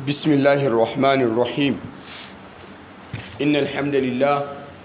بسم الله الرحمن الرحيم إن الحمد لله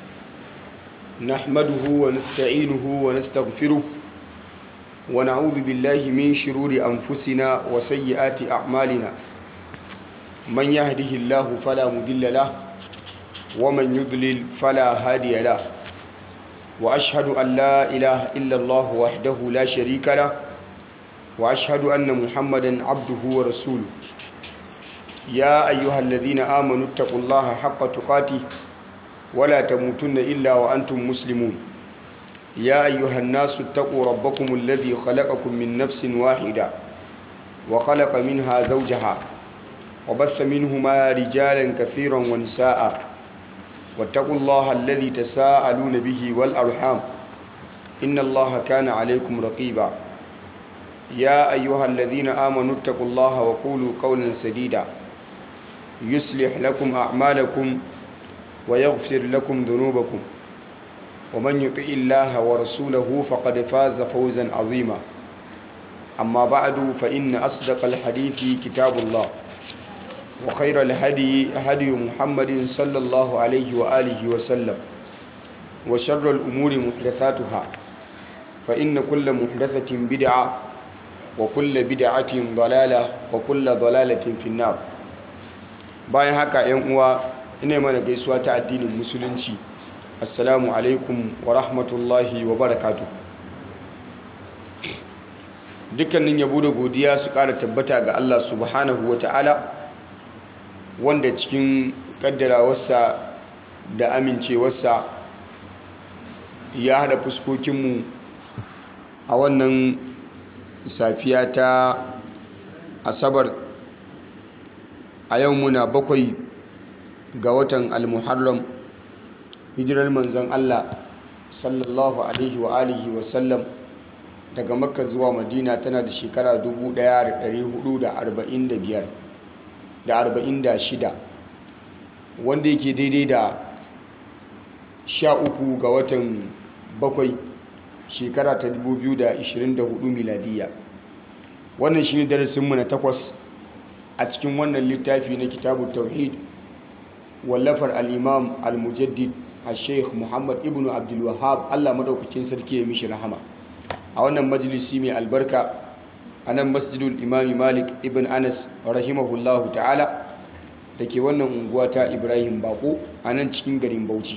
نحمده ونستعينه ونستغفره ونعوذ بالله من شرور أنفسنا وسيئات أعمالنا من يهده الله فلا مضل له ومن يضلل فلا هادي له وأشهد أن لا إله إلا الله وحده لا شريك له وأشهد أن محمدا عبده ورسوله يا أيها الذين آمنوا اتقوا الله حق تقاته ولا تموتن إلا وأنتم مسلمون يا أيها الناس اتقوا ربكم الذي خلقكم من نفس واحدة وخلق منها زوجها وبث منهما رجالا كثيرا ونساء واتقوا الله الذي تساءلون به والأرحام إن الله كان عليكم رقيبا يا أيها الذين آمنوا اتقوا الله وقولوا قولا سديدا يصلح لكم أعمالكم ويغفر لكم ذنوبكم ومن يطع الله ورسوله فقد فاز فوزا عظيما أما بعد فإن أصدق الحديث كتاب الله وخير الهدي هدي محمد صلى الله عليه وآله وسلم وشر الأمور محدثاتها فإن كل محدثة بدعة وكل بدعة ضلالة وكل ضلالة في النار bayan haka yan uwa ina mana gaisuwa ta addinin musulunci assalamu alaikum wa rahmatullahi wa barakatu dukkanin yabo da godiya su ƙara tabbata ga Allah subhanahu wa ta'ala wanda cikin ƙaddarawarsa da amincewarsa ya haɗa fuskokinmu a wannan safiya ta asabar a yau muna bakwai ga watan almuharram hijirar manzon Allah sallallahu alaihi wa alihi wa sallam daga makka zuwa madina tana da shekara 1445 da 46 wanda yake daidai da 13 ga watan bakwai shekara ta 2024 miladiya wannan shi ne darasinmu na takwas a cikin wannan littafi na kitabu tauhid wallafar al'imam al-mujaddid a sheikh muhammad ibn abdulwahab allah madaukakin sarki ya mishi rahama a wannan majalisi mai albarka a nan masjidul imami malik ibn anas rahimahullahu ta'ala da ke wannan unguwa ta ibrahim bako a nan cikin garin bauchi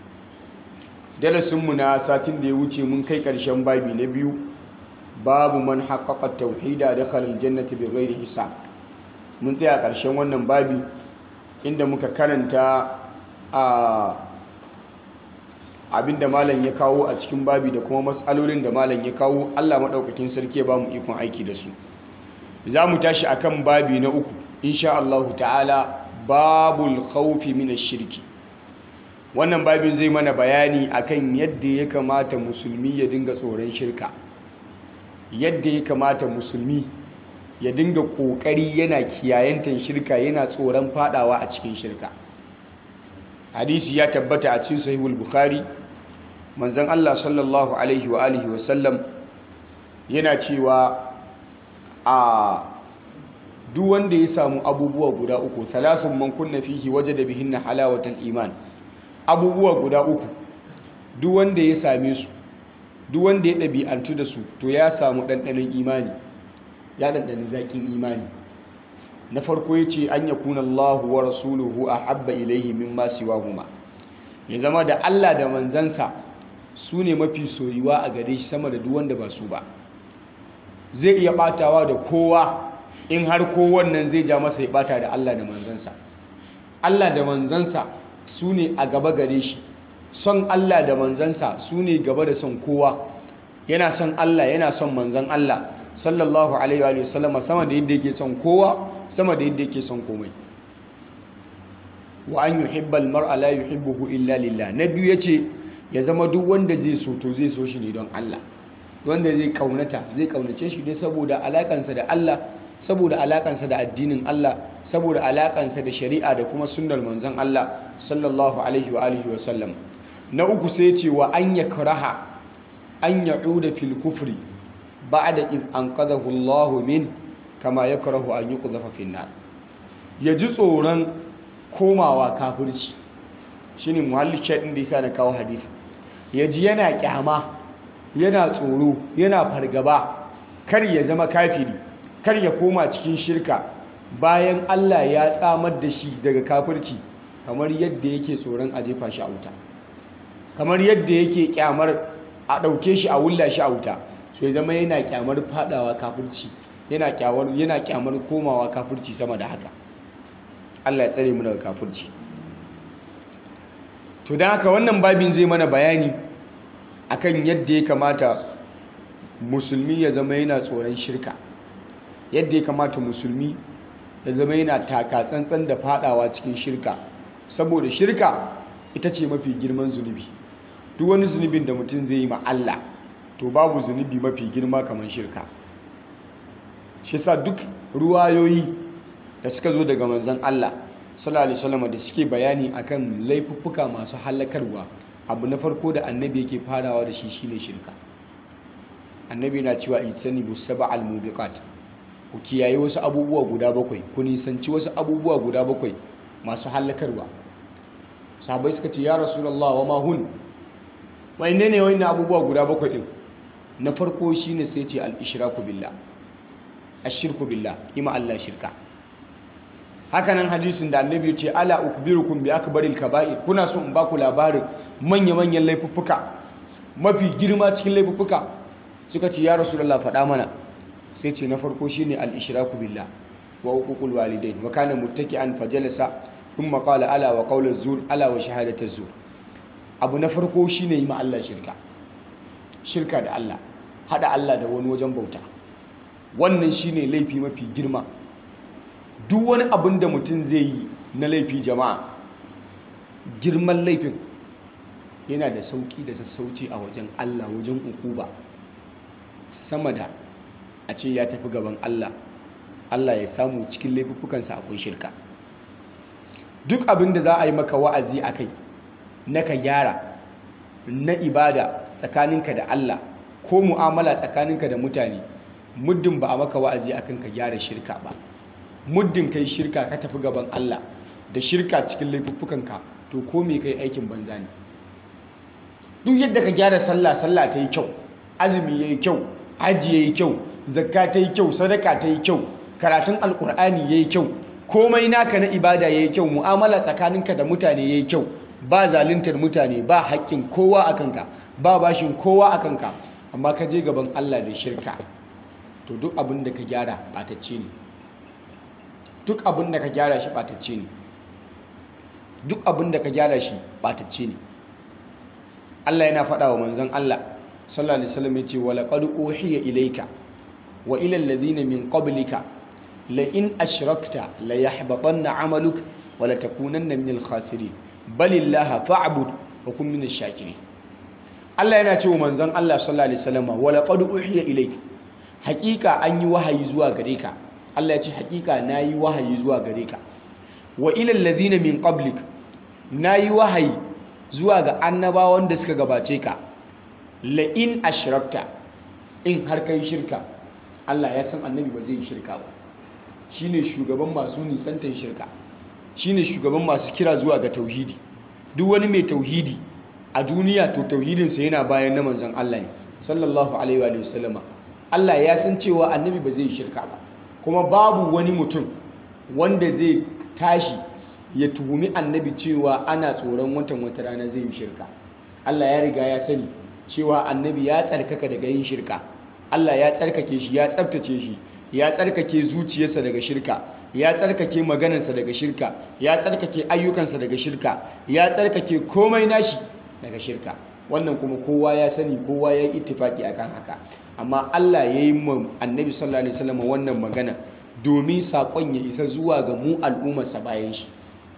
darasinmu na satin da ya wuce mun kai ƙarshen babi na biyu babu man haƙaƙa tauhida da khalil jannati bi ghairi hisab mun tsaya ƙarshen wannan babi inda muka karanta a abinda malam ya kawo a cikin babi da kuma matsalolin da malam ya kawo Allah maɗaukakin sarki ya ba mu ikon aiki da su za mu tashi akan babi na uku insha Allah ta'ala babul khawfi min shirki wannan babin zai mana bayani akan yadda ya kamata musulmi ya dinga tsoron shirka yadda ya kamata musulmi ya dinga kokari yana kiyayantan shirka yana tsoron fadawa a cikin shirka hadisi ya tabbata a cikin sahihul bukhari manzon Allah sallallahu alaihi wa alihi wa sallam yana cewa a duk wanda ya samu abubuwa guda uku salasun man kunna fihi wajada bihinna halawatal iman abubuwa guda uku duk wanda ya same su duk wanda ya ɗabi'antu da su to ya samu ɗanɗanon imani ya ɗanɗani zaƙin imani na farko ya ce an yakuna Allah wa rasuluhu a habba ilaihi min masu huma ya zama da Allah da manzansa su ne mafi soyuwa a gare shi sama da duk wanda ba su ba zai iya ɓatawa da kowa in har kowannan zai ja masa ya ɓata da Allah da manzansa Allah da manzansa su ne a gaba gare shi son Allah da manzansa su ne gaba da son kowa yana son Allah yana son manzan Allah sallallahu alaihi wa sallama sama da yadda yake son kowa sama da yadda yake son komai wa an yuhibba almar'a la yuhibbuhu illa lillah na biyu yace ya zama duk wanda zai so to zai so shi ne don Allah wanda zai kaunata zai kaunace shi ne saboda alakansa da Allah saboda alakansa da addinin Allah saboda alakansa da shari'a da kuma sunnar manzon Allah sallallahu alaihi wa alihi wa sallam na uku sai ce wa an yakraha an ya'uda fil kufri ba'da id anqadhahu Allah min kama yakrahu an yuqdhafa fin nar ya ji tsoron komawa kafirci shine muhalli shaɗin da yasa na kawo hadisi ya ji yana kyama yana tsoro yana fargaba kar ya zama kafiri kar ya koma cikin shirka bayan Allah ya tsamar da shi daga kafirci kamar yadda yake tsoron a jefa shi a wuta kamar yadda yake kyamar a ɗauke shi a wulla shi a wuta so ya zama yana kyamar fadawa kafirci yana kyamar yana kyamar komawa kafirci sama da haka Allah ya tsare mu daga kafirci to dan haka wannan babin zai mana bayani akan yadda ya kamata musulmi ya zama yana tsoron shirka yadda ya kamata musulmi ya zama yana taka tsantsan da fadawa cikin shirka saboda shirka ita ce mafi girman zunubi duk wani zunubin da mutum zai yi ma Allah to babu zunubi mafi girma kamar shirka shi sa duk ruwayoyi da suka zo daga manzon Allah sallallahu alaihi wasallam da suke bayani akan laifuffuka masu halakarwa abu na farko da annabi yake farawa da shi shine shirka annabi na cewa ijtanibu sab'al mubiqat ku kiyaye wasu abubuwa guda bakwai ku nisanci wasu abubuwa guda bakwai masu halakarwa sahabbai suka ce ya rasulullah wa ma hun wai ne ne wani abubuwa guda bakwai din na farko shine sai ce al-ishraku billah ashirku billah ima Allah shirka hakanan hadisin da annabi ya ce ala ukbirukum bi akbaril kaba'ir kuna so in baku labarin manya-manyan laifuffuka mafi girma cikin laifuffuka suka ce ya rasulullah faɗa mana sai ce na farko shine al-ishraku billah wa uququl walidain wa kana muttaki'an fajalasa thumma qala ala wa qawlu zur ala wa shahadatu zur abu na farko shine yi ma Allah shirka shirka da Allah hada Allah da wani wajen bauta wannan shine laifi mafi girma duk wani abin da mutum zai yi na laifi jama'a girman laifin yana da sauki da sassauci a wajen Allah wajen ukuba sama da a ce ya tafi gaban Allah Allah ya samu cikin laifuffukansa akwai shirka duk abin da za a yi maka wa'azi a kai na ka gyara na ibada tsakaninka da Allah ko mu'amala tsakaninka da mutane muddin ba a maka wa'azi akan ka gyara shirka ba muddin kai shirka ka tafi gaban Allah da shirka cikin laifuffukanka to ko me kai aikin banza ne duk yadda ka gyara sallah sallah ta yi kyau azumi ya yi kyau hajji ya yi kyau zakka ta yi kyau sadaka ta yi kyau karatun alkur'ani ya yi kyau komai naka na ibada ya yi kyau mu'amala tsakaninka da mutane ya yi kyau ba zaluntar mutane ba haƙƙin kowa a kanka ba bashin kowa a kanka amma ka je gaban Allah da shirka to duk abin da ka gyara ɓatacce ne duk abin da ka gyara shi ɓatacce ne duk abin da ka gyara shi ɓatacce ne Allah yana faɗa wa manzon Allah sallallahu alaihi wasallam yace wa laqad uhiya ilayka wa ila alladhina min qablika la in ashrakta la yahbatanna 'amaluk wa la takunanna min al-khasirin balillaha fa'bud wa kun min ash-shakirin Allah yana cewa manzon Allah sallallahu alaihi wasallam wa laqad uhiya ilayka haqiqa an yi wahayi zuwa gare ka Allah ya ce haqiqa nayi wahayi zuwa gare ka wa ila alladhina min qablik nayi wahayi zuwa ga annabawan da suka gabace ka la'in ashirafta in har kai shirka Allah ya san annabi ba zai yi shirka ba shine shugaban masu nisantar shirka shine shugaban masu kira zuwa ga tauhidi duk wani mai tauhidi a duniya to tauhidinsa yana bayan na manzon Allah ne sallallahu alaihi wa sallama Allah ya san cewa annabi ba zai yi shirka ba kuma babu wani mutum wanda zai tashi ya tuhumi annabi cewa ana tsoron watan wata rana zai yi shirka Allah ya riga ya sani cewa annabi ya tsarkaka daga yin shirka Allah ya tsarkake shi ya tsabtace shi ya tsarkake zuciyarsa daga shirka ya tsarkake maganarsa daga shirka ya tsarkake ayyukansa daga shirka ya tsarkake komai nashi daga shirka wannan kuma kowa ya sani kowa ya yi ittifaki akan haka amma Allah ya yi ma annabi sallallahu alaihi wasallam wannan magana domin saƙon ya isa zuwa ga mu al'ummarsa bayan shi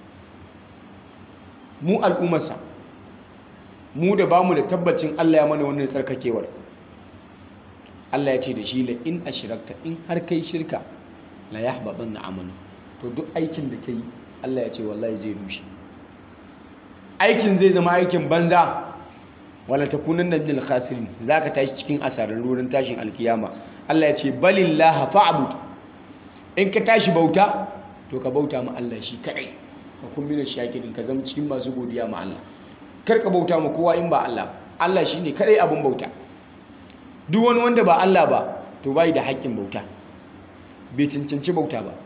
mu al'ummarsa mu da bamu da tabbacin Allah ya mana wannan tsarkakewar Allah ya ce da shi la in ashrakta in har kai shirka la yahbabanna amalu to duk aikin da kai Allah ya ce wallahi zai rushe aikin zai zama aikin banza wala takunanna minal khasirin zaka tashi cikin asarar rurin tashin alkiyama Allah ya ce balillaha fa'bud in ka tashi bauta to ka bauta ma Allah shi kadai ka kun mina shakirin ka zama cikin masu godiya ma Allah kar ka bauta ma kowa in ba Allah Allah shine kadai abin bauta duk wani wanda ba Allah ba to bai da haƙƙin bauta bai cancanci bauta ba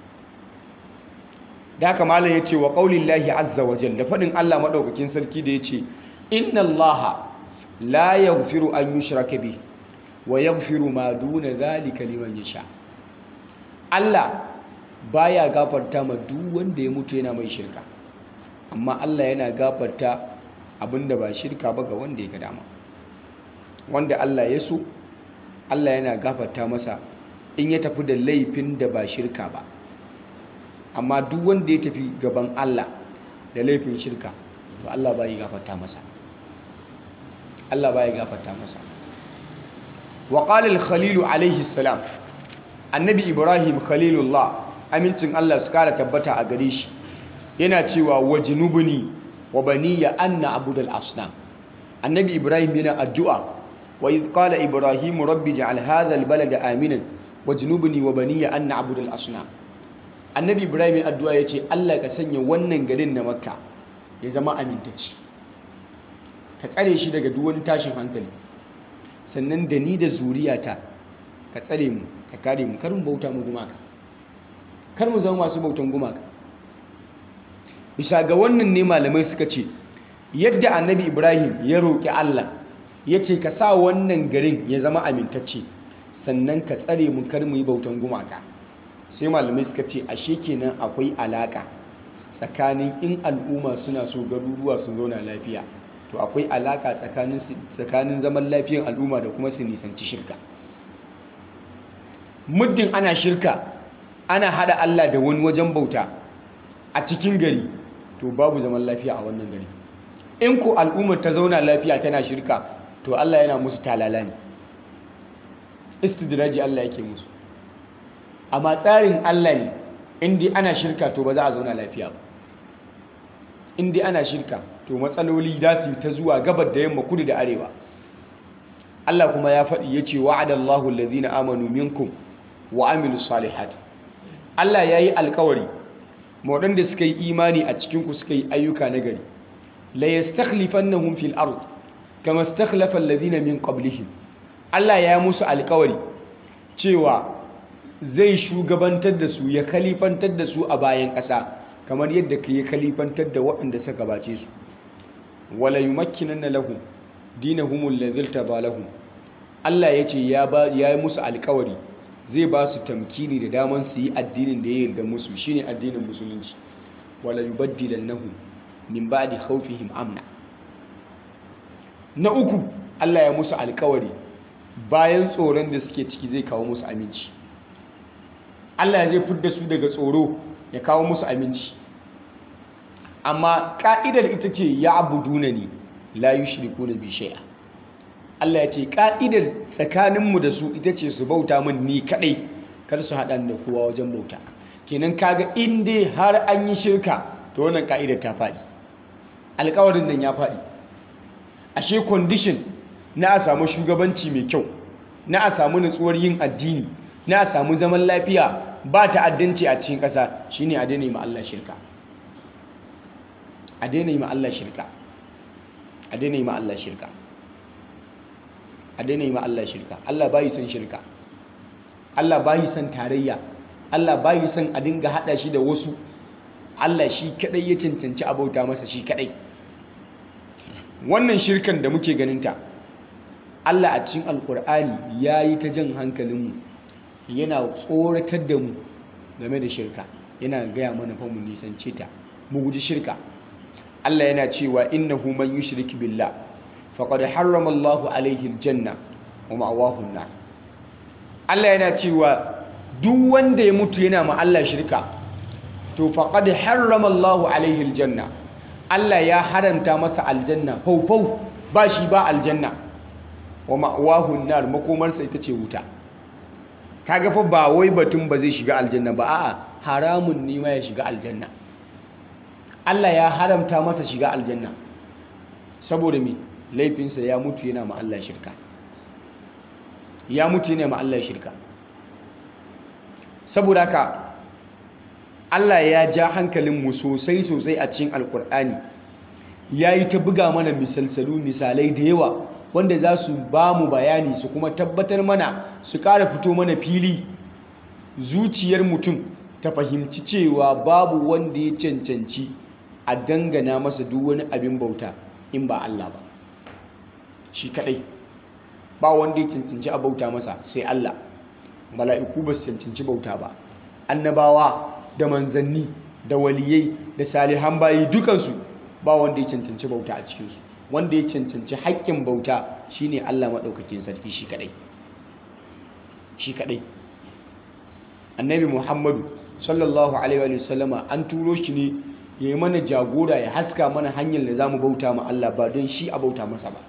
da haka malam ya ce wa qaulillahi azza wa jalla faɗin Allah maɗaukakin sarki da ya ce inna Allah la yaghfiru an yushraka bi wa yaghfiru ma duna zalika liman yasha Allah baya gafarta ma duk wanda ya mutu yana mai shirka amma Allah yana gafarta abinda ba shirka ba ga wanda ya ga dama wanda Allah ya so Allah yana gafarta masa in ya tafi da laifin da ba shirka ba amma duk wanda ya tafi gaban Allah da laifin shirka to Allah ba ya gafarta masa Allah ba ya gafarta masa wa qala al-khalil alayhi salam annabi ibrahim khalilullah amincin Allah su kara tabbata a gare shi yana cewa wajnubni wa baniya anna abudal asnam annabi ibrahim yana addu'a wa idh qala ibrahim rabbi ij'al hadha al-balada aminan wajnubni wa baniya anna abudal asnam annabi ibrahim addu'a ya ce allah ka sanya wannan garin na makka ya zama amintacci ka tsare shi daga duwani tashin hankali sannan da ni da zuriyata ka tsare mu ka kare mu kar mu bauta mu gumaka kar mu zama masu bautan gumaka bisa ga wannan ne malamai suka ce yadda annabi ibrahim ya roƙi allah ya ce ka sa wannan garin ya zama amintacce sannan ka tsare mu kar mu yi bautan gumaka sai malamai suka ce ashe kenan akwai alaka tsakanin in al'umma suna so garuruwa sun zauna lafiya to akwai alaka tsakanin zaman lafiyan al'umma da kuma su nisanci shirka muddin ana shirka ana hada Allah da wani wajen bauta a cikin gari to babu zaman lafiya a wannan gari in ko al'ummar ta zauna lafiya tana shirka to Allah yana musu talala ne istidraji Allah yake musu amma tsarin Allah ne inda ana shirka to ba za a zauna lafiya ba inda ana shirka to matsaloli za su ta zuwa gabar da yamma kudu da arewa Allah kuma ya faɗi ya ce wa'adallahu allazina amanu minkum wa amilu salihat Allah ya yi alkawari waɗanda suka yi imani a cikinku suka yi ayyuka na gari la yastakhlifannahum fil ard kama istakhlafa allazina min qablihim Allah ya musu alkawari cewa zai shugabantar da su ya kalifantar da su a bayan ƙasa kamar yadda ka yi kalifantar da waɗanda suka gabace su wala yumakkinanna lahum dinahum alladhi irtada lahum Allah ya ce ya yi musu alkawari zai ba su tamkini da daman su yi addinin da ya yarda musu shine addinin musulunci wala yubaddilannahum min ba'di khawfihim amna na uku Allah ya musu alkawari bayan tsoron da suke ciki zai kawo musu aminci Allah zai fidda su daga tsoro ya kawo musu aminci amma ka'idar ita ce ya abuduna ne la yushriku na bi shay'a Allah ya ce ka'idar tsakaninmu da su ita ce su bauta min ni kadai kar su haɗa da kowa wajen bauta kenan kaga in dai har an yi shirka to wannan ka'idar ta faɗi alkawarin nan ya faɗi ashe condition na a samu shugabanci mai kyau na a samu nutsuwar yin addini na a samu zaman lafiya ba ta'addanci a cikin ƙasa shine a daina yi ma Allah shirka a daina yi ma Allah shirka a daina yi ma Allah shirka a daina yi ma Allah shirka Allah bayi son shirka Allah bayi son tarayya Allah bayi son a dinga hada shi da wasu Allah shi kadai ya cancanci abauta masa shi kadai wannan shirkan da muke ganinta Allah a cikin alkur'ani ya yi ta jan hankalinmu yana tsoratar da mu game da shirka yana gaya mana fa mu nisance ta mu guji shirka Allah yana cewa innahu man yushrik billah faqad harrama Allahu alaihi aljanna wa ma'wahu an-nar Allah yana cewa duk wanda ya mutu yana ma Allah shirka to faqad harrama Allahu alaihi aljanna Allah ya haranta masa aljanna faufau ba shi ba aljanna wa ma'wahu an-nar makomarsa ita ce wuta kaga fa ba wai batun ba zai shiga aljanna ba a'a haramun ne ma ya shiga aljanna Allah ya haramta masa shiga aljanna saboda me laifinsa ya mutu yana ma Allah shirka ya mutu yana ma Allah shirka saboda haka Allah ya ja hankalinmu sosai sosai a cikin alkur'ani ya yi ta buga mana misalsalu misalai da yawa wanda za su ba mu bayani su kuma tabbatar mana su ƙara fito mana fili zuciyar mutum ta fahimci cewa babu wanda ya cancanci a dangana masa duk wani abin bauta in ba Allah ba shi kadai ba wanda ya cancanci a bauta masa sai Allah mala'iku ba su cancanci bauta ba annabawa da manzanni da waliyai da salihan bayi dukansu ba wanda ya cancanci bauta a cikinsu wanda ya cancanci haƙƙin bauta shine Allah maɗaukakin sarki shi kadai shi kadai annabi muhammadu sallallahu alaihi wa sallama an turo shi ne ya yi mana jagora ya haska mana hanyar da za mu bauta ma Allah ba don shi a bauta masa ba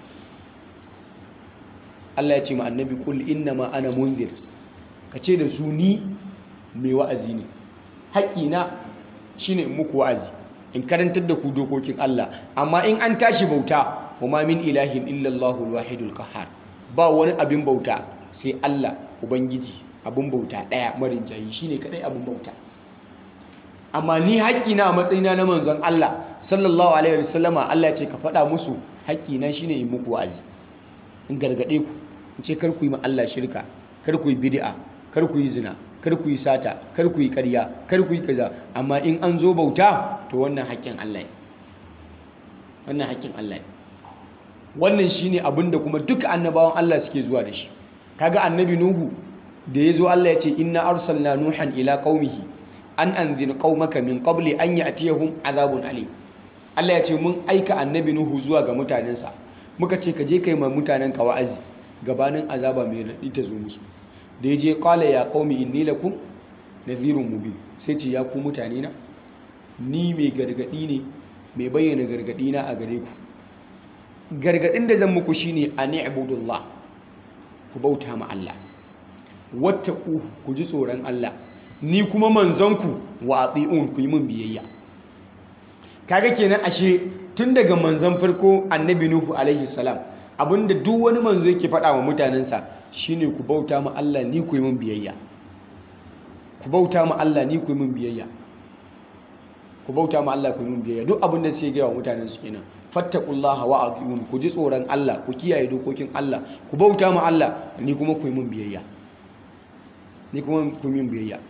Allah ya ce ma annabi kul inna ma ana munzir ka ce da su ni mai wa'azi ne haƙƙina shine in muku wa'azi in karantar da ku dokokin Allah amma in an tashi bauta kuma min ilahin illallahu alwahidul qahhar ba wani abin bauta sai Allah ubangiji abin bauta ɗaya marin jayi shine kadai abin bauta amma ni haƙƙina a matsayina na manzon Allah sallallahu alaihi wasallama Allah ya ce ka faɗa musu haƙƙina shine in muku wa'azi in gargaɗe ku in ce kar ku yi ma Allah shirka kar ku yi bid'a kar ku yi zina kar ku yi sata kar ku yi ƙarya kar ku yi kaza amma in an zo bauta to wannan haƙƙin Allah ne wannan haƙƙin Allah ne wannan shine abin da kuma duka annabawan Allah suke zuwa da shi kaga annabi nuhu da ya zo Allah ya ce inna arsalna nuhan ila qaumihi an anzir qaumaka min qabli an ya'tiyahum azabun alim Allah ya ce mun aika annabi nuhu zuwa ga mutanensa muka ce ka je kai ma mutanen ka wa'azi gabanin azaba mai raɗi ta zo musu da ya je qala ya qaumi inni lakum nadhirun mubin sai ce ya ku mutane na ni mai gargadi ne mai bayyana gargadi na a gare ku gargadin da zan muku shine an ibudullah ku bauta ma Allah wattaqu ku ji tsoron Allah ni kuma manzonku wa ati'un ku yi min biyayya kaga kenan ashe tun daga manzon farko annabi nuhu alaihi salam abinda duk wani manzo yake faɗa wa mutanensa shine ku bauta ma Allah ni ku yi min biyayya ku bauta ma Allah ni ku yi min biyayya ku bauta ma Allah ku yi min biyayya duk abinda suke gaya wa mutanen su kenan fattaqullaha wa ati'un ku ji tsoron Allah ku kiyaye dokokin Allah ku bauta ma Allah ni kuma ku yi min biyayya ni kuma ku yi min biyayya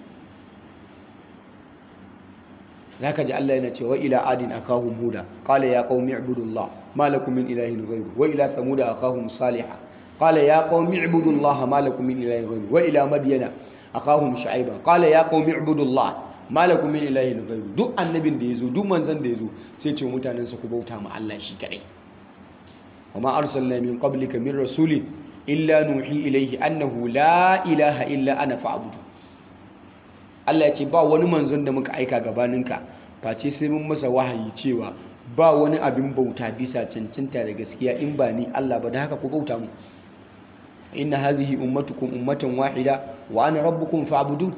zaka ji Allah yana cewa ila adin akahum huda qala ya qaumi ibudullah ma lakum min ilahin ghayru wa ila thamuda akahum salihah qala ya qaumi ibudullah ma lakum min ilahin ghayru wa ila madyana akahum shu'aiba qala ya qaumi ibudullah ma lakum min ilahin ghayru duk annabin da yazo duk manzon da yazo sai ce mutanen sa ku bauta ma Allah shi kadai wa ma arsalna min qablika min rasulin illa nuhi ilayhi annahu la ilaha illa ana fa'budu Allah ya ce ba wani manzon da muka aika gabaninka face sai mun masa wahayi cewa ba wani abin bauta bisa cancanta da gaskiya in ba ni Allah ba da haka ku bauta mu inna hadhihi ummatukum ummatan wahida wa ana rabbukum fa'budun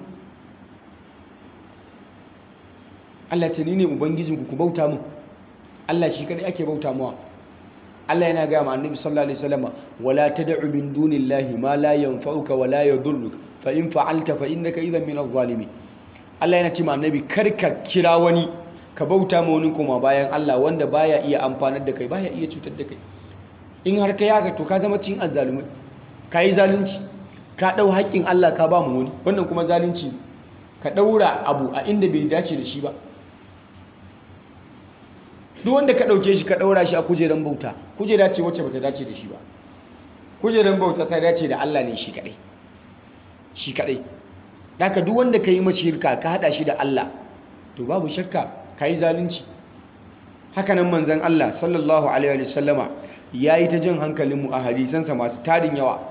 Allah ce ni ne ubangijinku ku bauta mu Allah shi kadai ake bauta mawa Allah yana ga ma annabi sallallahu alaihi wasallam wala tad'u min dunillahi ma la yanfa'uka wa la yadhurruka fa in fa'alta fa innaka idhan min adh-dhalimin Allah yana ce ma annabi karka kira wani ka bauta ma wani kuma bayan Allah wanda baya iya amfanar da kai baya iya cutar da kai in har ka yaga to ka zama cin azzalumai ka yi zalunci ka dau haƙƙin Allah ka ba mu wani wannan kuma zalunci ka daura abu a inda bai dace da shi ba duk wanda ka dauke shi ka daura shi a kujeran bauta kujera ce wacce bata dace da shi ba kujeran bauta ta dace da Allah ne shi kadai shi kadai daga duk wanda ka yi mace shirka ka hada shi da Allah to babu shakka ka yi zalunci hakanan manzan Allah sallallahu alaihi wa sallama ya yi ta jin hankalinmu a hadisansa masu tarin yawa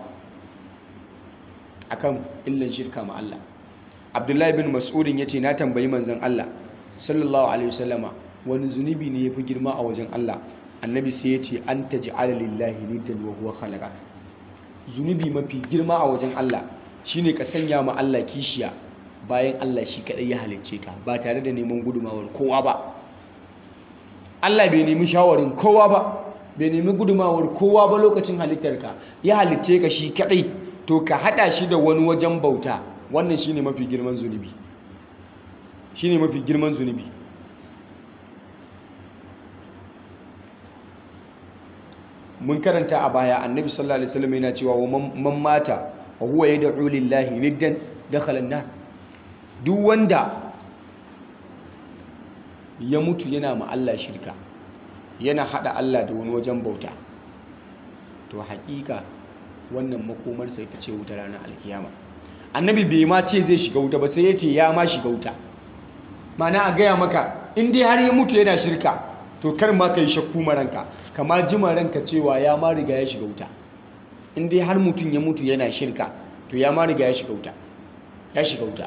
akan illan shirka ma Allah abdullahi bin mas'udin ya ce na tambayi manzan Allah sallallahu alaihi wa sallama wani zunubi ne ya fi girma a wajen Allah annabi sai ya ce an taj'ala lillahi niddan wa huwa khalaqaka zunubi mafi girma a wajen Allah shine ka sanya ma Allah kishiya bayan Allah shi kadai ya halicce ka ba tare da neman gudumawar kowa ba Allah bai nemi shawarin kowa ba bai nemi gudumawar kowa ba lokacin halittarka ya halicce ka shi kadai to ka hada shi da wani wajen bauta wannan shine mafi girman zunubi shine mafi girman zunubi mun karanta a baya annabi sallallahu alaihi wasallam yana cewa wa man mata wa huwa yad'u lillahi niddan dakhala an-nar duk wanda ya mutu yana ma Allah shirka yana hada Allah da wani wajen bauta to haƙiƙa wannan makomarsa ita ce wuta ranar alkiyama annabi bai ma ce zai shiga wuta ba sai ya ce ya ma shiga wuta mana a gaya maka in dai har ya mutu yana shirka to kar ma ka yi shakku maranka kama jima ranka cewa ya ma riga ya shiga wuta in dai har mutum ya mutu yana shirka to ya ma riga ya shiga wuta ya shiga wuta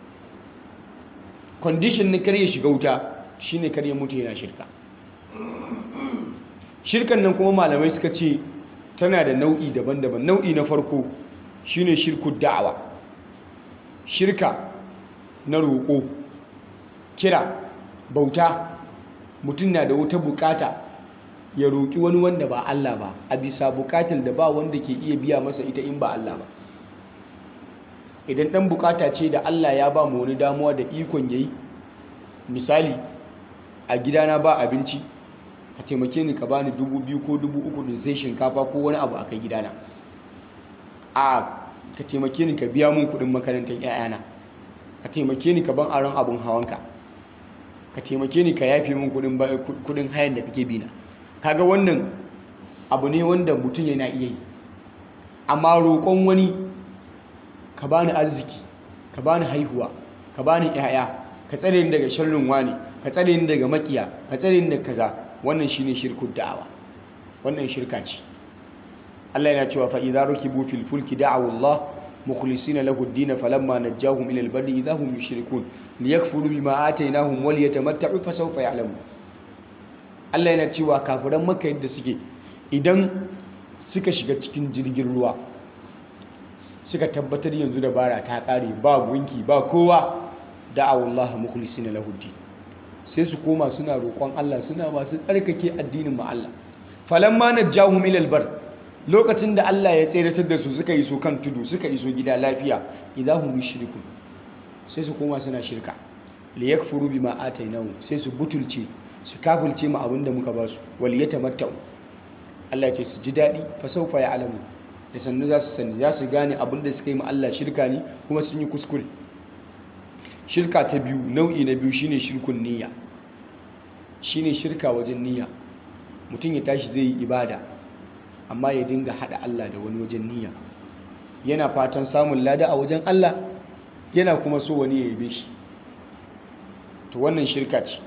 condition na kar ya shiga wuta shine kar ya mutu yana shirka shirkan nan kuma malamai suka ce tana da nau'i daban-daban nau'i na farko shine shirku da'awa shirka na roƙo kira bauta mutum na da wata bukata ya roƙi wani wanda ba Allah ba a bisa bukatar da ba wanda ke iya biya masa ita in ba Allah ba idan ɗan bukata ce da Allah ya ba mu wani damuwa da ikon yayi misali a gidana ba abinci ka taimake ni ka bani dubu biyu ko dubu uku din sai shinkafa ko wani abu a kai gidana a ka taimake ni ka biya mun kuɗin makarantar 'ya'yana ka taimake ni ka ban aron abun hawanka ka taimake ni ka yafe min kudin hayan da kake bina kaga wannan abu ne wanda mutum yana iya yi amma roƙon wani ka bani arziki ka bani haihuwa ka bani ƴaƴa ka tsare ni daga sharrin wani ka tsare ni daga makiya ka tsare ni daga kaza wannan shine shirkud da'awa wannan shirka ce Allah yana cewa fa idza rukibu fil fulki da'u Allah mukhlisina lahu ad-din falamma najjahum ila al-barri idza hum yushrikun liyakfuru bima atainahum wal yatamatta'u fa sawfa ya'lamun Allah yana cewa kafiran Makka yadda suke idan suka shiga cikin jirgin ruwa suka tabbatar yanzu da bara ta kare ba gunki ba kowa da'awu Allah mukhlisina lahu ad sai su koma suna roƙon Allah suna masu tsarkake addinin ma Allah falamma najjahum ila al-barr lokacin da Allah ya tseratar da su suka iso kan tudu suka iso gida lafiya idahum yushrikun sai su koma suna shirka li yakfuru bima atainahu sai su butulce su kafulce mu abinda muka ba su wal yatamattau Allah ya ce su ji dadi fa sawfa ya'lamu da sannu za su sani za su gane abinda suka yi ma Allah shirka ne kuma sun yi kuskure shirka ta biyu nau'i na biyu shine shirkun niyya shine shirka wajen niyya mutum ya tashi zai yi ibada amma ya dinga hada Allah da wani wajen niyya yana fatan samun lada a wajen Allah yana kuma so wani ya yabe shi to wannan shirka ce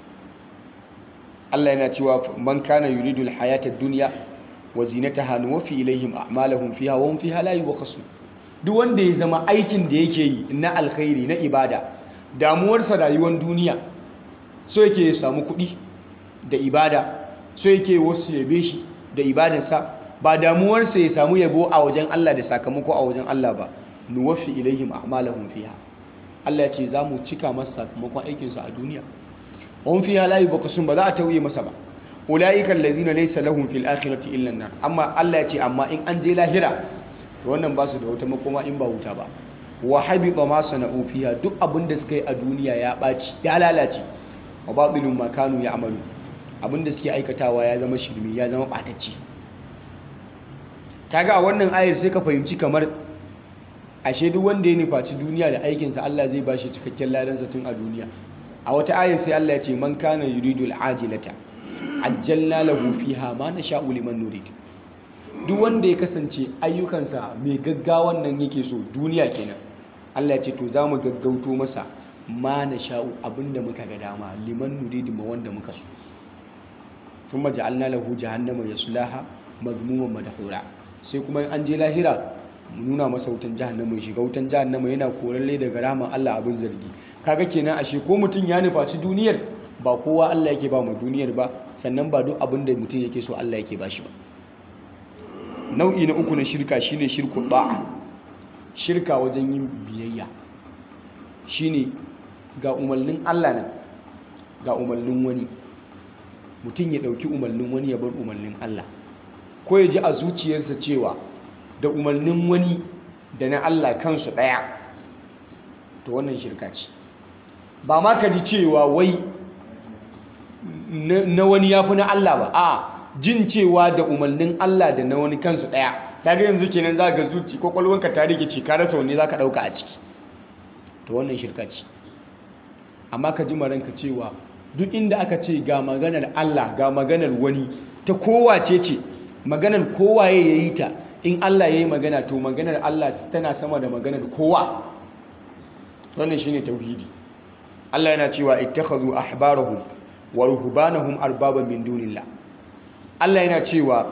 Allah yana cewa man kana yuridu alhayata ad-dunya wa zinataha nuwaffi ilayhim a'malahum fiha wa hum fiha la yubqasun duk wanda ya zama aikin da yake yi na alkhairi na ibada damuwarsa rayuwar duniya so yake ya samu kuɗi da ibada so yake wasu yabe shi da ibadarsa ba damuwarsa ya samu yabo a wajen Allah da sakamako a wajen Allah ba nuwaffi ilaihim a'malahum fiha Allah ya ce za mu cika masa sakamakon aikinsa a duniya wahum fiha la yubqasun ba za a tauye masa ba ulaika allazina laysa lahum fil akhirati illa an-nar amma Allah ya ce amma in an je lahira to wannan ba su da wata makoma in ba wuta ba wa habita ma sana'u fiha duk abin da suka yi a duniya ya baci ya lalace wa batilun ma kanu ya'malu abinda suke aikatawa ya zama shirme ya zama ɓatacci kaga a wannan ayar sai ka fahimci kamar ashe duk wanda ya nufaci duniya da aikinsa Allah zai ba shi cikakken ladansa tun a duniya a wata ayar sai Allah ya ce man kana yuridu al'ajilata ajjalna lahu fiha ma nasha'u liman nurid duk wanda ya kasance ayyukansa mai gaggawan nan yake so duniya kenan Allah ya ce to za mu gaggauto masa ma nasha'u abinda muka ga dama liman nurid ma wanda muka so ثم جعلنا له جهنم يصلاها مذموما مدحورا sai kuma an je lahira mu nuna masa wutan jahannama ya shiga wutan jahannama yana koralle daga rahman Allah abin zargi kaga kenan ashe ko mutum ya nufaci duniyar ba kowa Allah yake ba mu duniyar ba sannan ba duk abin da mutum yake so Allah yake ba shi ba nau'i na uku na shirka shine shirku da'a shirka wajen yin biyayya shine ga umarnin Allah nan ga umarnin wani mutum ya ɗauki umarnin wani ya bar umarnin Allah ko ya ji a zuciyarsa cewa da umarnin wani da na Allah kansu ɗaya to wannan shirka ce ba ma ka ji cewa wai na wani ya fi na Allah ba a jin cewa da umarnin Allah da na wani kansu ɗaya ta ga yanzu kenan za ga zuci kwakwalwanka ta rike ce ka rasa wani za ka ɗauka a ciki to wannan shirka ce amma ka ji maranka cewa duk inda aka ce ga maganar Allah ga maganar wani ta kowace ce maganar kowaye ya yi ta in Allah ya yi magana to maganar Allah tana sama da maganar kowa wannan shine tauhidi Allah yana cewa ittakhadhu ahbarahum wa ruhbanahum arbaban min dunillah Allah yana cewa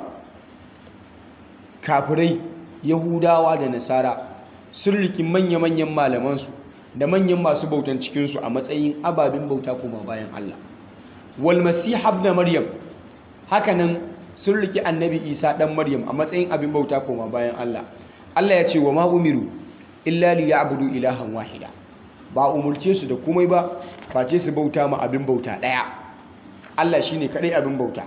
kafirai yahudawa da nasara sun riki manya-manyan malamansu da manyan masu bautan cikinsu a matsayin ababen bauta kuma bayan Allah wal masih ibn maryam hakanan sun riki annabi isa dan maryam a matsayin abin bauta kuma bayan Allah Allah ya ce wa ma umiru illa liya'budu ilahan wahida ba umurce su da komai ba face su bauta ma abin bauta daya Allah shine kadai abin bauta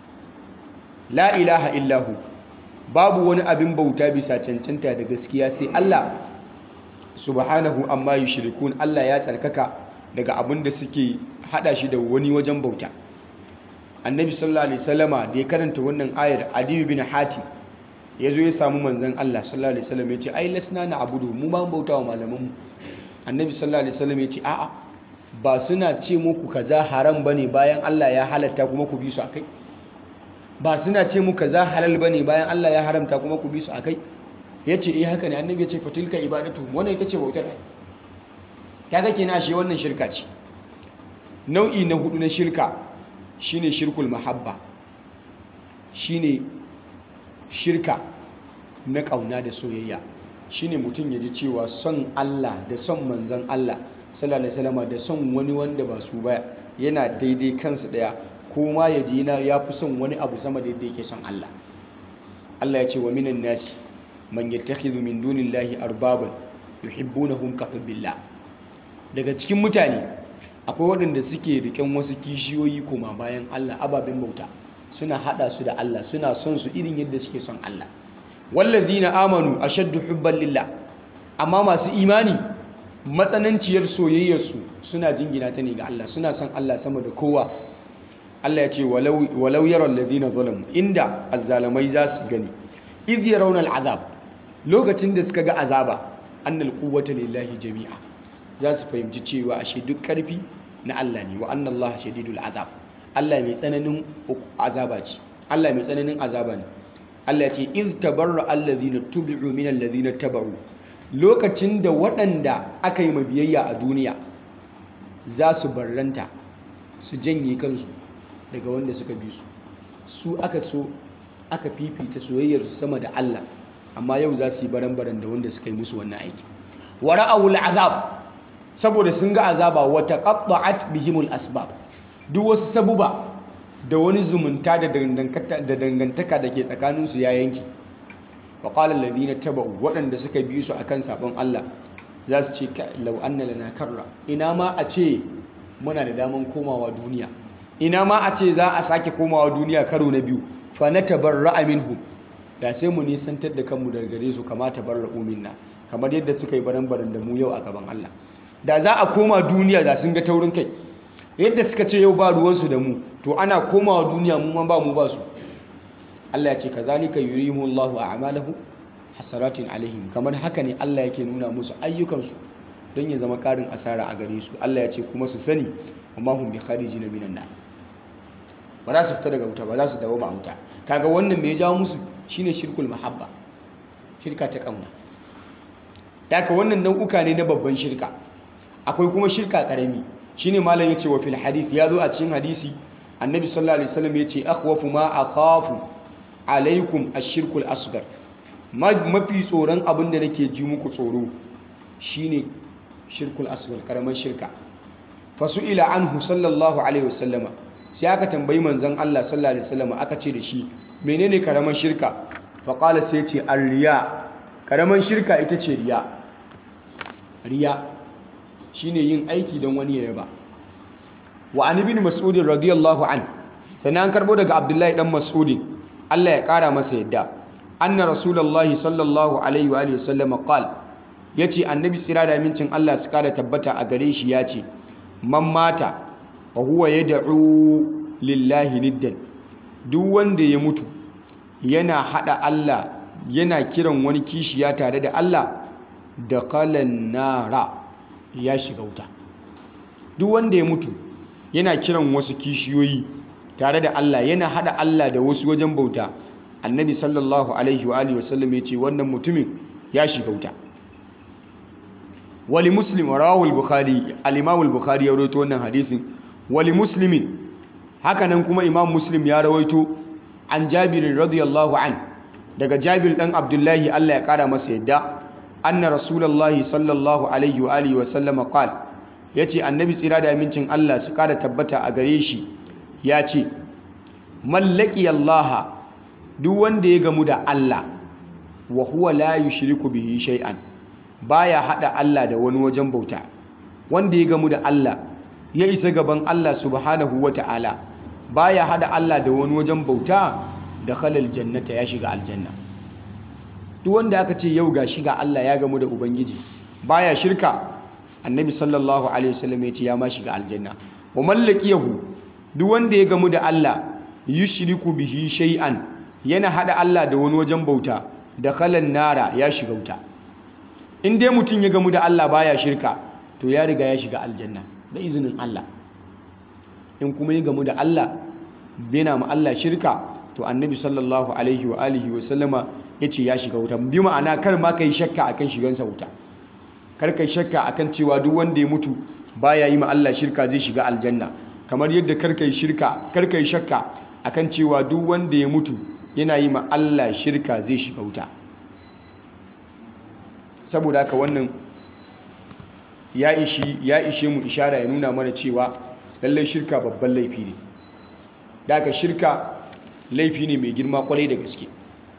la ilaha illahu babu wani abin bauta bisa cancanta da gaskiya sai Allah subhanahu amma yushrikun Allah ya tsarkaka daga abin da suke hada shi da wani wajen bauta annabi sallallahu alaihi wasallama da ya karanta wannan ayar adiyu bin hatim ya zo ya samu manzon Allah sallallahu alaihi wasallam ya ce ai lasna na abudu mu ba bauta wa malaman mu annabi sallallahu alaihi wasallam ya ce a'a ba suna ce muku kaza haram bane bayan Allah ya halatta kuma ku bi su akai ba suna ce muku kaza halal bane bayan Allah ya haramta kuma ku bi su akai yace eh haka ne annabi ya ce fatilka ibadatu wannan ita ce bautar kaga kenan shi wannan shirka ce nau'i na hudu na shirka shine shirkul mahabba shine shirka na kauna da soyayya shine mutum ya ji cewa son Allah da son manzon Allah sallallahu alaihi wasallam da son wani wanda ba su ba yana daidai kansu daya ko ma ya ji na ya fi son wani abu sama da yadda yake son Allah Allah ya ce wa minan nasi man yattakhidhu min dunillahi arbaban yuhibbunahum ka hubbillah daga cikin mutane akwai waɗanda suke riƙen wasu kishiyoyi koma bayan Allah ababen bauta suna hada su da Allah suna son su irin yadda suke son Allah wallazina amanu ashaddu hubban lillah amma masu imani matsananciyar soyayyarsu suna jingina ta ne ga Allah suna son Allah sama da kowa Allah ya ce walau yaral ladina zalamu inda azzalamai za su gani iz yarawna al'azab lokacin da suka ga azaba annal quwwata lillahi jami'a za su fahimci cewa ashe duk karfi na Allah ne wa anna Allah shadidul azab Allah mai tsananin azaba ce Allah mai tsananin azaba ne Allah ya ce iz tabarra alladhina tubi'u min alladhina tabaru lokacin da waɗanda aka yi mabiyayya a duniya za su barranta su janye kansu daga wanda suka bi su su aka so aka fifita soyayyar sama da Allah amma yau za su yi baran-baran da wanda suka yi musu wannan aiki wa ra'awul azab saboda sun ga azaba wa taqatta'at bihimul asbab duk wasu sabuba da wani zumunta da dangantaka da ke tsakanin su ya yanki wa qala alladhina tabau waɗanda suka bi su akan sabon Allah za su ce law anna lana karra ina ma a ce muna da daman komawa duniya ina ma a ce za a sake komawa duniya karo na biyu fa na tabarra'a minhu da sai mu nisantar da kanmu daga gare su kama tabarra'u minna kamar yadda suka yi baran-baran da mu yau a gaban Allah da za a koma duniya da sun ga taurin kai yadda suka ce yau ba ruwansu da mu to ana komawa duniya mu ma ba mu ba su Allah ya ce kazalika yurihimu Allahu a'malahu hasaratin alaihim kamar haka ne Allah yake nuna musu ayyukansu don ya zama karin asara a gare su Allah ya ce kuma su sani amma hum bi kharijin minan nar ba za su fita daga wuta ba za su dawo ba wuta kaga wannan me ya jawo musu shine shirkul mahabba shirka ta kauna daga wannan nau'uka ne na babban shirka akwai kuma shirka karami shine malam yace wa fil hadith ya zo a cikin hadisi annabi sallallahu alaihi wasallam yace akhwafu ma akhafu alaikum ash-shirkul asghar mafi tsoron abin da nake ji muku tsoro shine shirkul asghar karaman shirka fasu'ila anhu sallallahu alaihi wasallama sai aka tambayi manzon Allah sallallahu alaihi wasallama aka ce da shi menene karaman shirka fa qala sai ce ar-riya karaman shirka ita ce riya riya shine yin aiki don wani ya yaba wa an ibn mas'ud radiyallahu an sannan an karbo daga abdullahi dan mas'ud Allah ya kara masa yadda anna rasulullahi sallallahu alaihi wa alihi wasallama qala yace annabi tsira da mincin Allah su kara tabbata a gare shi yace man mata wa huwa yad'u lillahi niddan duk wanda ya mutu yana hada Allah yana kiran wani kishiya tare da Allah da kalan nara ya shiga wuta duk wanda ya mutu yana kiran wasu kishiyoyi tare da Allah yana hada Allah da wasu wajen bauta annabi sallallahu alaihi wa alihi wasallam ya ce wannan mutumin ya shiga wuta wali muslim rawahu al-bukhari al-imam al-bukhari ya rawaito wannan hadisin wali muslimin hakanan kuma imam muslim ya rawaito an jabir radiyallahu an daga jabir dan abdullahi Allah ya kara masa yadda anna rasulullahi sallallahu alaihi wa alihi wasallam qala yace annabi tsira da amincin Allah su kara tabbata a gare shi ya ce mallaki Allah duk wanda ya gamu da Allah wa huwa la yushriku bihi shay'an baya hada Allah da wani wajen bauta wanda ya gamu da Allah ya isa gaban Allah subhanahu wata'ala baya hada Allah da wani wajen bauta da khalal jannata ya shiga aljanna duk wanda aka ce yau ga shiga Allah ya gamu da ubangiji baya shirka annabi sallallahu alaihi wasallam ya ce ya ma shiga aljanna wa mallakiyahu duk wanda ya gamu da Allah yushriku bihi shay'an yana hada Allah da wani wajen bauta da khalan nara ya shiga wuta in dai mutum ya gamu da Allah baya shirka to ya riga ya shiga aljanna da izinin Allah in kuma ya gamu da Allah bena ma Allah shirka to annabi sallallahu alaihi wa alihi wa sallama yace ya shiga wuta bi ma'ana kar ma kai shakka akan shigansa wuta kar kai shakka akan cewa duk wanda ya mutu baya yi ma Allah shirka zai shiga aljanna kamar yadda kar kai shirka kar kai shakka akan cewa duk wanda ya mutu yana yi ma Allah shirka zai shiga wuta saboda haka wannan ya ishi ya ishe mu ishara ya nuna mana cewa lallai shirka babban laifi ne daga shirka laifi ne mai girma kwarai da gaske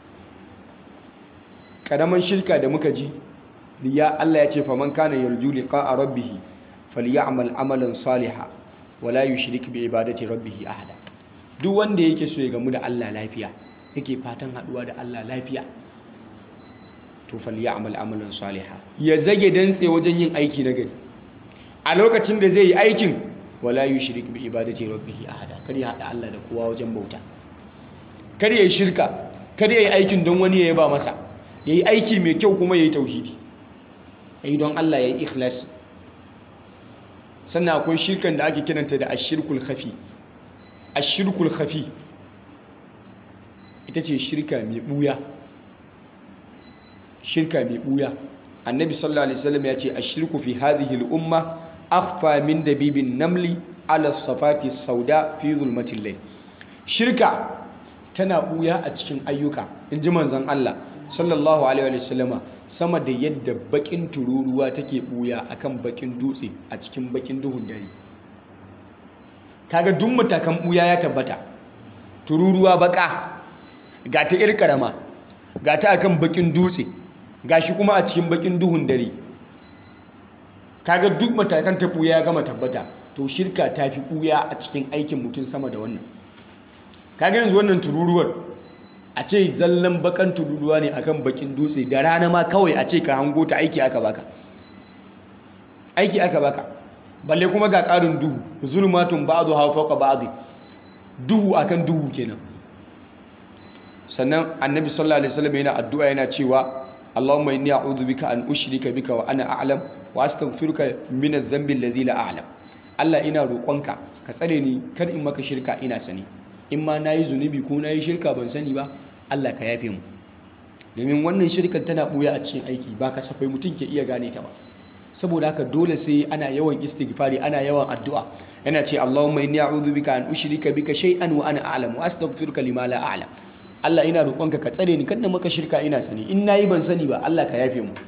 karaman shirka da muka ji ya Allah ya ce faman kana yarju liqa'a rabbih falyamal amalan salihan wala yushrik bi ibadati rabbih ahada duk wanda yake so ya gamu da Allah lafiya yake fatan haduwa da Allah lafiya to falyamal amalan salihan ya zage dantse wajen yin aiki na gari a lokacin da zai yi aikin wala yushrik bi ibadati rabbih ahada kar ya hada Allah da kowa wajen bauta kar ya yi shirka kar ya yi aikin don wani ya yaba masa ya yi aiki mai kyau kuma ya yi tauhidi ya yi don Allah ya yi ikhlas sannan akwai shirkan da ake kiranta da ashirkul khafi ashirkul khafi ita ce shirka mai buya shirka mai buya annabi sallallahu alaihi wasallam ya ce ashirku fi hadhihi al-umma akhfa min dabibin namli ala safati sauda fi zulmatil layl shirka tana buya a cikin ayyuka inji manzon Allah sallallahu alaihi wasallama sama da yadda bakin tururuwa take buya akan bakin dutse a cikin bakin duhun dare kaga duk matakan buya ya tabbata tururuwa baka ga ta ir karama ga ta akan bakin dutse gashi kuma a cikin bakin duhun dare kaga duk matakan ta buya ya gama tabbata to shirka ta fi buya a cikin aikin mutum sama da wannan kaga yanzu wannan tururuwar a ce zallan bakan tururuwa ne akan bakin dutse da rana ma kawai a ce ka hango ta aiki aka baka aiki aka baka balle kuma ga ƙarin duhu zulmatun ba'du ha fawqa ba'd duhu akan duhu kenan sannan annabi sallallahu alaihi wasallam yana addu'a yana cewa Allahumma inni a'udhu bika an ushrika bika wa ana a'lam wa astaghfiruka min adh-dhanbi alladhi la a'lam Allah ina roƙonka ka tsare ni kar in maka shirka ina sani in ma nayi zunubi ko nayi shirka ban sani ba Allah ka yafe mu domin wannan shirkar tana buya a cikin aiki ba kasafai mutum ke iya gane ta ba saboda haka dole sai ana yawan istighfari ana yawan addu'a yana ce Allahumma inni a'udhu bika an ushrika bika shay'an wa ana a'lam wa astaghfiruka lima la a'lam Allah ina roƙonka ka tsare ni kada maka shirka ina sani in nayi ban sani ba Allah ka yafe mu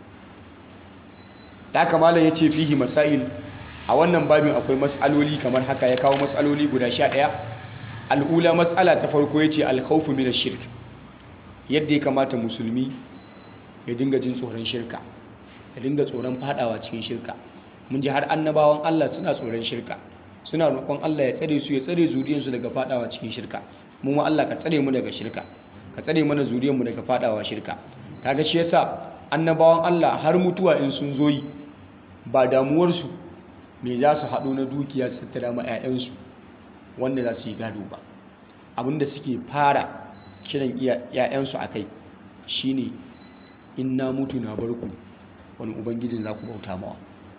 da haka malam yace fihi masail a wannan babin akwai mas'aloli kamar haka ya kawo mas'aloli guda 11 al'ula mas'ala ta farko yace al-khawfu min ash-shirk yadda ya kamata musulmi ya dinga jin tsoron shirka ya dinga tsoron fadawa cikin shirka mun ji har annabawan Allah suna tsoron shirka suna roƙon Allah ya tsare su ya tsare zuriyarsu daga fadawa cikin shirka mu ma Allah ka tsare mu daga shirka ka tsare mana zuriyarmu daga fadawa shirka kaga shi yasa annabawan Allah har mutuwa in sun zo yi ba damuwarsu me za su haɗo na dukiya su tattara ma 'ya'yansu wanda za su yi gado ba abinda suke fara kiran 'ya'yansu a kai shine in na mutu na barku wani ubangijin za ku bauta mawa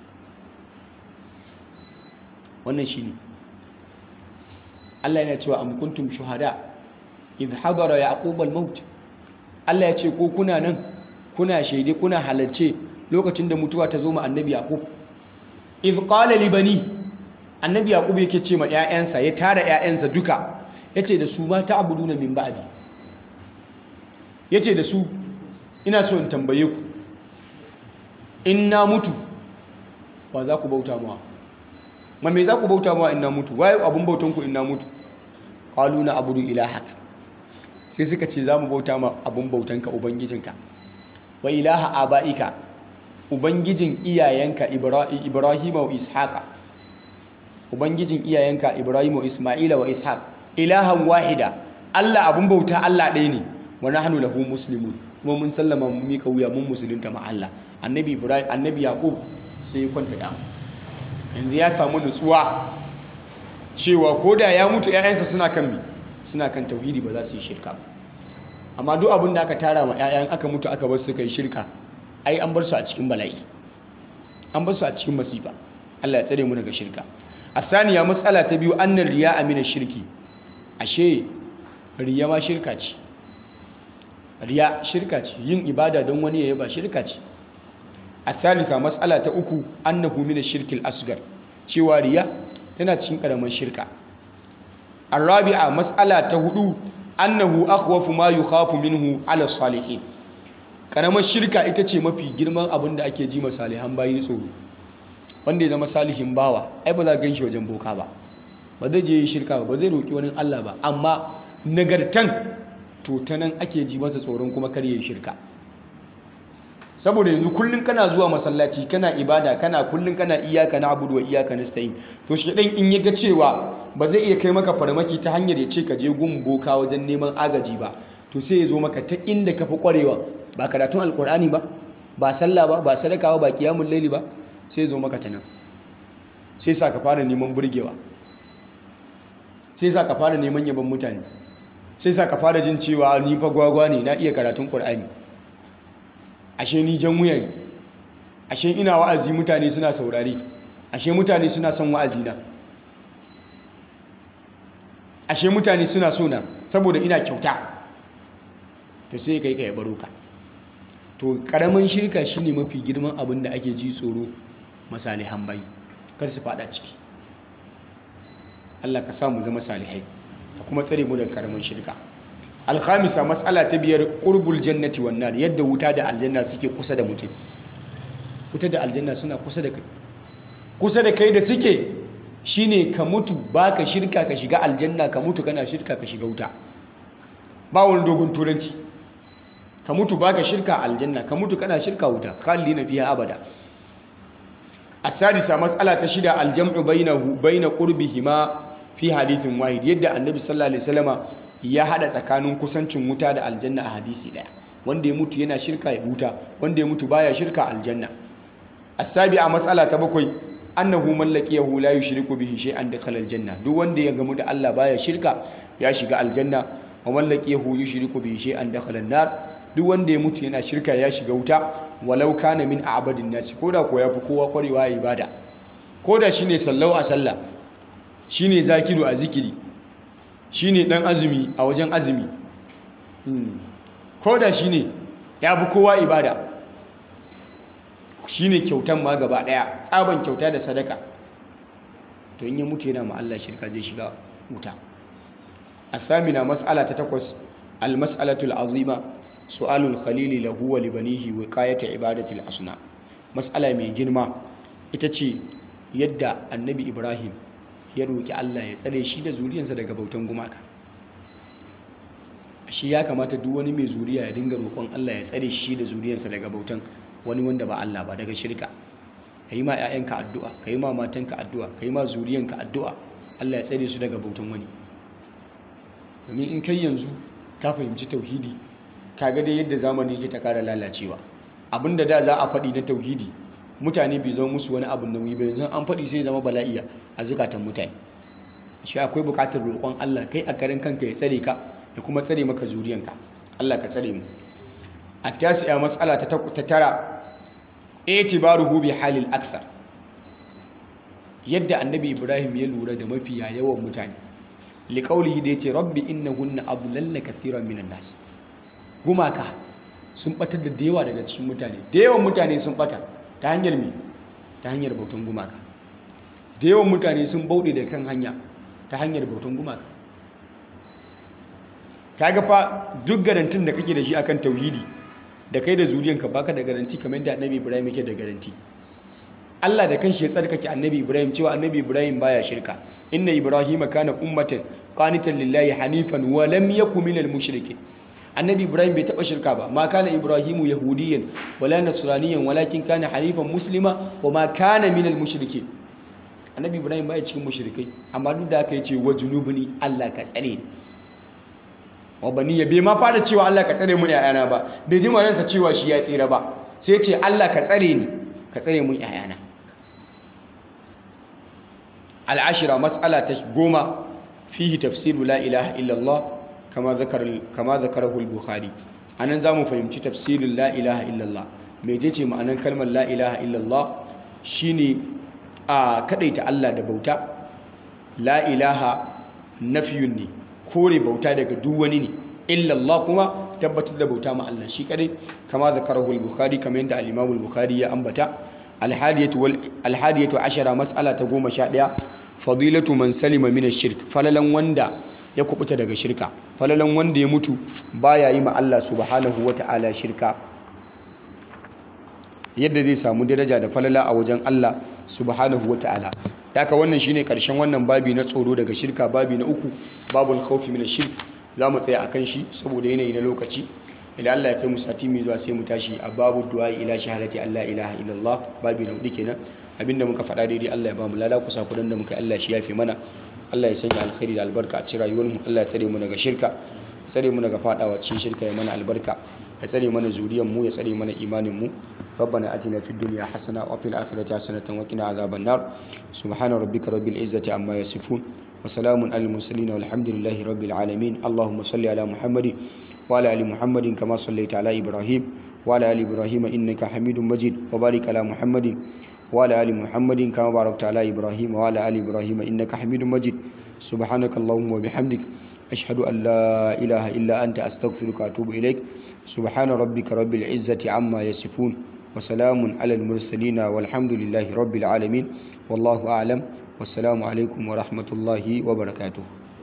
wannan shine Allah yana cewa am kuntum shuhada idh hadara yaqub al-maut Allah ya ce ko kuna nan kuna shaide kuna halarce lokacin da mutuwa ta zo ma annabi yaqub idh qala li bani annabi yaqub yake ce ma ƴaƴansa ya tara ƴaƴansa duka yace da su ma ta'buduna min ba'di yace da su ina so in tambaye ku in na mutu wa za ku bauta mawa ma me za ku bauta mawa in na mutu waye abun bautan ku in na mutu qalu na abudu ilahak sai suka ce za mu bauta ma abun bautanka ubangijinka wa ilaha aba'ika ubangijin iyayenka ibrahima wa ishaqa ubangijin iyayenka ibrahima wa isma'ila wa ishaq ilahan wahida Allah abun bauta Allah ɗaya ne wa nahnu lahu muslimun kuma mun sallama mun mika wuya mun musulunta ma Allah annabi ibrahim annabi yaqub sai ya kwanta da yanzu ya samu nutsuwa cewa ko da ya mutu 'ya'yansa suna kan mi suna kan tauhidi ba za su yi shirka ba amma duk abin da aka tara ma 'ya'yan aka mutu aka bar su kai shirka ai an bar su a cikin bala'i an bar su a cikin masifa Allah ya tsare mu daga shirka asaniya matsala ta biyu annar riya amina shirki ashe riya ma shirka ce riya shirka ce yin ibada don wani ya yaba shirka ce asalisa matsala ta uku annahu min shirkil asgar cewa riya tana cikin karamar shirka arabi'a matsala ta hudu annahu akhwafu ma yukhafu minhu ala salihin karamar shirka ita ce mafi girman abin da ake ji salihan bayi tsoro wanda ya zama salihin bawa ai ba za ka ganshi wajen boka ba ba zai je yi shirka ba ba zai roki wani Allah ba amma nagartan to ta nan ake ji masa tsoron kuma kar yi shirka saboda yanzu kullun kana zuwa masallaci kana ibada kana kullun kana iyaka na abudu wa iyaka nasta'in to shi dan in ya ga cewa ba zai iya kai maka farmaki ta hanyar ya ce ka je gun boka wajen neman agaji ba to sai ya zo maka ta inda ka fi kwarewa ba karatun alkur'ani ba ba sallah ba ba sadaka ba ba kiyamun laili ba sai ya zo maka ta nan sai sa ka fara neman burgewa sai sa ka fara neman yaban mutane sai sa ka fara jin cewa ni fa gwagwa ne na iya karatun qur'ani ashe ni jan wuya ne ashe ina wa'azi mutane suna saurare ashe mutane suna son wa'azi na ashe mutane suna so na saboda ina kyauta to sai kai kai baro ka to karamin shirka shine mafi girman abin da ake ji tsoro masalihan bai kar su fada ciki Allah ka samu zama salihai ka kuma tsare mu daga karamin shirka alkhamisa matsala ta biyar qurbul jannati wan nar yadda wuta da aljanna suke kusa da mutum wuta da aljanna suna kusa da kai kusa da kai da suke shine ka mutu baka shirka ka shiga aljanna ka mutu kana shirka ka shiga wuta ba wani dogon turanci ka mutu baka shirka aljanna ka mutu kana shirka wuta khalidina fiha abada asadisa mas'ala ta shida aljam'u bainahu baina qurbihima fi hadithin wahid yadda annabi sallallahu alaihi wasallama ya hada tsakanin kusancin wuta da aljanna a hadisi daya wanda ya mutu yana shirka ya wuta wanda ya mutu baya shirka aljanna asabi'a mas'ala ta bakwai annahu mallakiyahu la yushriku bihi shay'an dakhala aljanna duk wanda ya gamu da Allah baya shirka ya shiga aljanna wa mallakiyahu yushriku bihi shay'an dakhala an-nar duk wanda ya mutu yana shirka ya shiga wuta walau kana min a'badin nasi koda ko yafi kowa kwarewa a ibada koda shine sallau a sallah shine zakiru a zikiri shine dan azumi a wajen azumi koda shine yafi kowa ibada shine kyautan ma gaba daya tsaban kyauta da sadaka to in ya mutu yana ma Allah shirka zai shiga wuta asamina mas'ala ta takwas al-mas'alatul azima su'alul khalili lahu wa libanihi wiqayata ibadatil asna mas'ala mai girma ita ce yadda annabi ibrahim ya roki Allah ya tsare shi da zuriyarsa daga bautan gumaka shi ya kamata duk wani mai zuriya ya dinga roƙon Allah ya tsare shi da zuriyarsa daga bautan wani wanda ba Allah ba daga shirka yi ma 'ya'yanka addu'a yi ma matanka addu'a yi ma zuriyanka addu'a Allah ya tsare su daga bautan wani domin in kai yanzu ka fahimci tauhidi kaga dai yadda zamani yake ta kara lalacewa abinda da za a faɗi na tauhidi mutane bai zama musu wani abu nauyi ba yanzu an faɗi sai zama bala'iya a zukatan mutane shi akwai buƙatar roƙon Allah kai a karin kanka ya tsare ka ya kuma tsare maka zuriyanka Allah ka tsare mu a tasiya matsala ta tara itibaruhu bi halil aksar yadda annabi ibrahim ya lura da mafiya yawan mutane liƙaulihi da ya ce rabbi innahunna adlalna kathiran minan nas gumaka sun batar da yawa daga cikin mutane da yawan mutane sun bata ta hanyar me ta hanyar bautan gumaka da yawan mutane sun bauɗe da kan hanya ta hanyar bautan gumaka kaga fa duk garantin da kake da shi akan tauhidi da kai da zuriyanka baka da garanti kamar yadda annabi ibrahim yake da garanti Allah da kanshi ya tsarkake annabi ibrahim cewa annabi ibrahim baya shirka inna ibrahim kana ummatan qanitan lillahi hanifan wa lam yakun minal mushrikeen annabi ibrahim bai taba shirka ba ma kana ibrahimu yahudiyan wala nasraniyan walakin kana hanifan muslima wa ma kana minal mushrikeen annabi ibrahim baya cikin mushrikai amma duk da haka yace wa junubuni Allah ka tsare ni wa baniya bai ma fara cewa Allah ka tsare mu yayana ba bai ji maransa cewa shi ya tsira ba sai ce Allah ka tsare ni ka tsare mun yayana al'ashira mas'ala ta goma fihi tafsiru la ilaha illallah kama zakar kama zakarahu al-bukhari anan zamu fahimci tafsirin la ilaha illallah mecece ma'anar kalmar la ilaha illallah shine a kadaita Allah da bauta la ilaha nafiyun ne kore bauta daga duk wani ne illallah kuma tabbatar da bauta ma Allah shi kadai kama zakarahu al-bukhari kamar yadda al-imam al-bukhari ya ambata al-hadiyatu wal al-hadiyatu ashara mas'ala ta 11 fadilatu man salima min ash-shirk falalan wanda ya kubuta daga shirka falalan wanda ya mutu baya yi ma Allah subhanahu wata'ala shirka yadda zai samu daraja da falala a wajen Allah subhanahu wata'ala haka wannan shine karshen wannan babi na tsoro daga shirka babi na uku babul khawfi min ash-shirk zamu tsaya akan shi saboda yanayi na lokaci idan Allah ya kai mu sati mai zuwa sai mu tashi a babu du'a ila shahadati Allah ilaha illallah babi na hudu kenan abinda muka faɗa daidai Allah ya ba mu lada kusa kudan da muka Allah shi yafe mana Allah ya sanya alkhairi da albarka a cikin rayuwar mu Allah ya tsare mu daga shirka ya tsare mu daga fadawa cikin shirka ya mana albarka ya tsare mana zuriyar mu ya tsare mana imanin mu ربنا آتنا في الدنيا حسنة وفي الآخرة حسنة وقنا عذاب النار سبحان ربك رب العزة عما يصفون وسلام على المرسلين والحمد لله رب العالمين اللهم صل على محمد وعلى آل محمد كما صليت على إبراهيم وعلى آل إبراهيم إنك حميد مجيد وبارك على محمد وعلى آل محمد كما باركت على إبراهيم وعلى آل إبراهيم إنك حميد مجيد سبحانك اللهم وبحمدك أشهد أن لا إله إلا أنت أستغفرك وأتوب إليك سبحان ربك رب العزة عما يصفون وسلام على المرسلين والحمد لله رب العالمين والله أعلم والسلام عليكم ورحمة الله وبركاته